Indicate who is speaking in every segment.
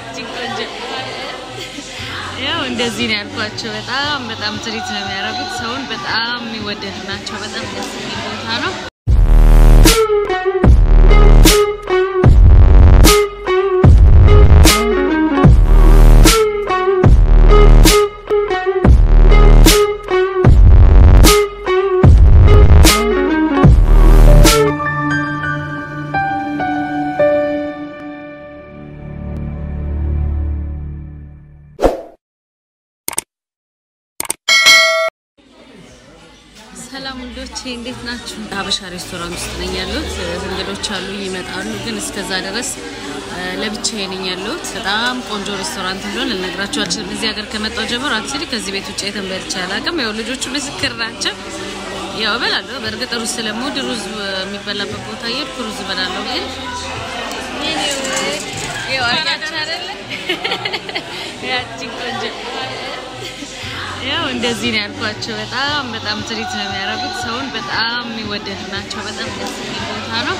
Speaker 1: ያቺን ቆንጆ ያው እንደዚህ ነው ያልኳቸው። በጣም በጣም ትሪት ነው የሚያደርጉት ሰውን። በጣም የሚወደዱ ናቸው። በጣም ደስ የሚል ቦታ ነው። ሰላም እንግዶቼ እንዴት ናችሁ? ሀበሻ ሬስቶራንት ውስጥ ነኝ ያለሁት። እንግዶች አሉ ይመጣሉ፣ ግን እስከዛ ድረስ ለብቻዬ ነኝ ያለሁት። በጣም ቆንጆ ሬስቶራንት እንደሆነ ልነግራችሁ አልችልም። እዚህ ሀገር ከመጣሁ ጀምሮ አክቹዋሊ ከዚህ ቤት ውጭ የትም በልቼ አላውቅም። ያው ልጆቹ ምስክር ናቸው። ያው እበላለሁ። በእርግጥ ሩዝ ስለምወድ ሩዝ የሚበላበት ቦታ እየሄድኩ ሩዝ እበላለሁ። ግን ያው አያችሁ አይደለ ያቺን ቆንጆ ያው እንደዚህ ነው ያልኳቸው። በጣም በጣም ትሪት ነው የሚያደርጉት ሰውን። በጣም የሚወደዱ ናቸው። በጣም ደስ የሚል ቦታ ነው።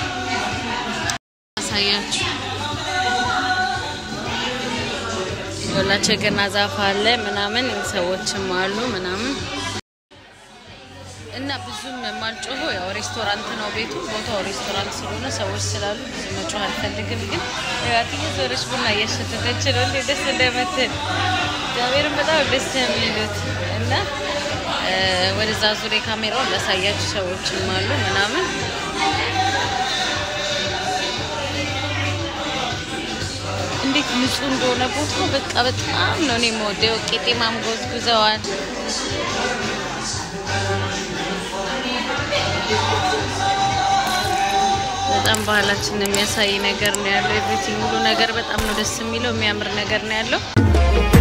Speaker 1: አሳያችሁ ሁላቸው የገና ዛፍ አለ ምናምን ሰዎችም አሉ ምናምን እና ብዙም የማልጮሆ ያው ሬስቶራንት ነው ቤቱ። ቦታው ሬስቶራንት ስለሆነ ሰዎች ስላሉ ብዙ መጮህ አልፈልግም። ግን ያትየ ዞረች ቡና እያሸተተች ነው እንዴ ደስ እንደምትል እግዚአብሔርን በጣም ደስ የሚሉት እና ወደዛ ዙሬ ካሜራውን ላሳያችሁ ሰዎችም አሉ ምናምን እንዴት ንጹህ እንደሆነ ቦታው በቃ በጣም ነው እኔ የምወደው። ቄጤማም ጎዝጉዘዋል። በጣም ባህላችንን የሚያሳይ ነገር ነው ያለው። ኤቭሪቲንግ ሁሉ ነገር በጣም ነው ደስ የሚለው። የሚያምር ነገር ነው ያለው።